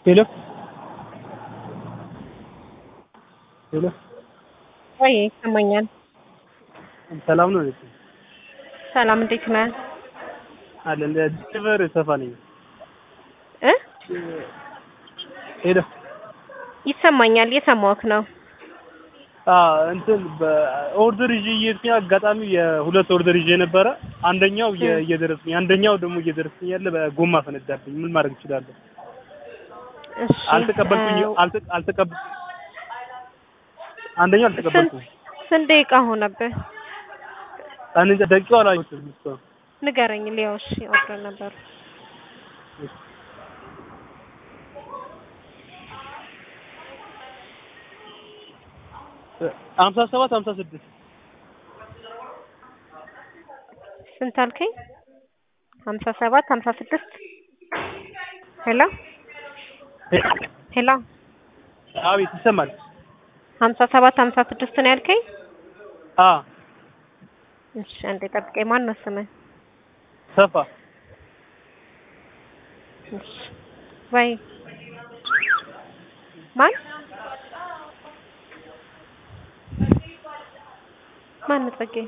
ሄሎ ሄሎ ወይ ይሰማኛል። ሰላም ነው እህቴ? ሰላም እንዴት ነህ? አለ እንደ ዲሊቨር ሰፋ ነኝ። እ ሄሎ ይሰማኛል። እየሰማሁህ ነው። አዎ እንትን በኦርደር ይዤ እየሄድኩኝ አጋጣሚ የሁለት ኦርደር ይዤ ነበረ። አንደኛው እየ- እየደረስኩኝ አንደኛው ደግሞ እየደረስኩኝ ያለ በጎማ ፈነዳብኝ። ምን ማድረግ እችላለሁ? እሺ አልተቀበልኩኝ እ፣ አልተ አልተቀብ አንደኛው አልተቀበልኩም። ስንት ደቂቃ ሆነብህ? አንተ ደቂቃው አላየሁትም እስካሁን። ንገረኝ። ሊያው እሺ ኦርደር ነበር። ሀምሳ ሰባት ሀምሳ ስድስት ስንት አልከኝ? ሀምሳ ሰባት ሀምሳ ስድስት ሄሎ ሄሎ አቤት ይሰማል። ሀምሳ ሰባት ሀምሳ ስድስት ነው ያልከኝ? አ እሺ አንዴ ጠብቀኝ። ማን ነው ስምህ? ሰፋ እሺ ወይ ማን ማን ነው ጸጌ?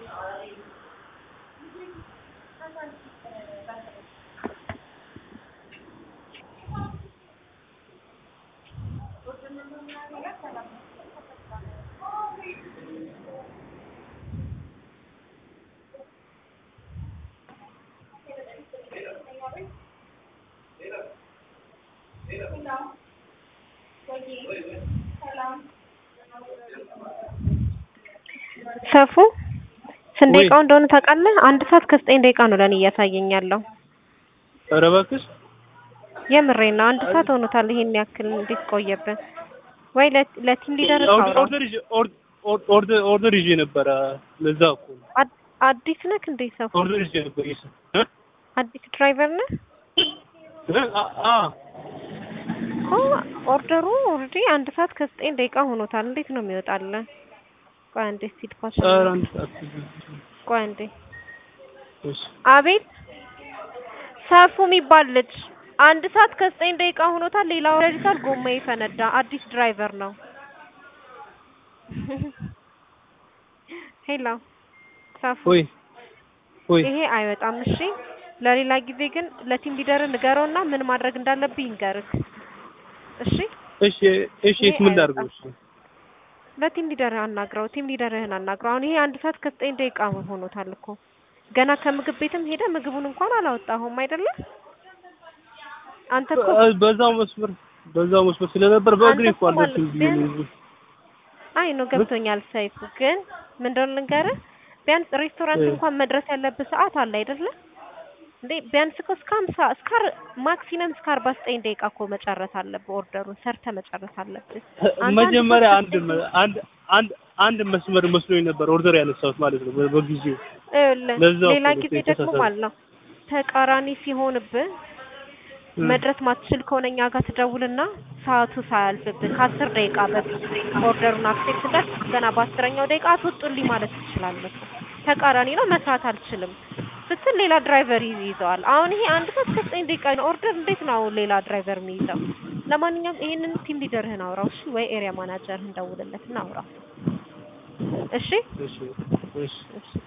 ሰፉ ስንት ወይ። ደቂቃው እንደሆነ ታውቃለህ? አንድ ሰዓት ከዘጠኝ ደቂቃ ነው ለኔ እያሳየኝ ያለው። ኧረ እባክሽ የምሬን ነው። አንድ ሰዓት ሆኖታል። ይሄን ያክል እንዴት ቆየብን? ወይ ለ- ለቲም ሊደር ኦርደር ታውራ። ኦርደር ይዤ ኦር- ኦር- ኦርደር ኦርደር ይዤ ነበረ። ለዛ እኮ ነው። አድ- አዲስ ነህ እንዴ ሰፉ? ኦርደር ይዤ ነበር ይሄ እ አዲስ ድራይቨር ነህ? እ አ- አ እኮ ኦርደሩ ኦልሬዲ አንድ ሰዓት ከዘጠኝ ደቂቃ ሆኖታል። እንዴት ነው የሚወጣልህ? ቆይ አንዴ ሲድ ፓስ ኧረ አንድ ሰዓት ቆይ አንዴ እሺ አቤት ሰፉ የሚባል ልጅ አንድ ሰዓት ከዘጠኝ ደቂቃ ሆኖታል። ሌላ ወረዲታል ጎማ ፈነዳ። አዲስ ድራይቨር ነው። ሄሎ ሰፉ ወይ ወይ ይሄ አይወጣም። እሺ ለሌላ ጊዜ ግን ለቲም ሊደር ንገረውና ምን ማድረግ እንዳለብህ ይንገርህ። እሺ እሺ እሺ የት ምን ላድርገው? እሺ ለቲም ሊደርህ አናግረው። ቲም ሊደርህን አናግረው። አሁን ይሄ አንድ ሰዓት ከዘጠኝ ደቂቃ ሆኖታል እኮ ገና ከምግብ ቤትም ሄደ ምግቡን እንኳን አላወጣሁም አይደለም አንተ እኮ በ- በዛው መስመር በዛው መስመር ስለነበር በእግሬ አንተ እኮ እኮ አልደርስም ማለት ብዬ ነው ቢያንስ- እንጂ። አይ ነው ገብቶኛል። ሰይፉ ግን ምን እንደሆነ ልንገርህ፣ ቢያንስ ሬስቶራንት እ። እንኳን መድረስ ያለብህ ሰዓት አለ አይደለ እንዴ? ቢያንስ እኮ እስከ ሀምሳ እስከ አር- ማክሲመም እስከ አርባ ዘጠኝ ደቂቃ እኮ መጨረስ አለብህ። ኦርደሩን ሰርተህ መጨረስ አለብህ። አንተ መጀመሪያ አንድ አንድ መ- አንድ አንድ አንድ መስመር መስሎኝ ነበር ኦርደር ያነሳሁት ማለት ነው በ- በጊዜው ይኸውልህ፣ ለዛው ሌላ እኮ ነው ጊዜ ደግሞ የተሳሳተው። ማለት ነው ተቃራኒ ሲሆንብህ እ። መድረስ ማትችል ከሆነ እኛ ጋር ትደውልና ሰዓቱ ሳያልፍብህ ከአስር ደቂቃ በፊት ኦርደሩን አክሴፕት እንዳል ገና በአስረኛው ደቂቃ አትወጡልኝ ማለት ትችላለህ። ተቃራኒ ነው መስራት አልችልም ስትል ሌላ ድራይቨር ይዝ- ይዘዋል። አሁን ይሄ አንድ ሰዓት ከዘጠኝ ደቂቃ ነው ኦርደር እንዴት ነው አሁን ሌላ ድራይቨር የሚይዘው? ለማንኛውም ይሄንን ቲም ሊደርህን አውራው እሺ፣ ወይ ኤሪያ ማናጀርህን ደውልለትና አውራው እሺ። እሺ እሺ እሺ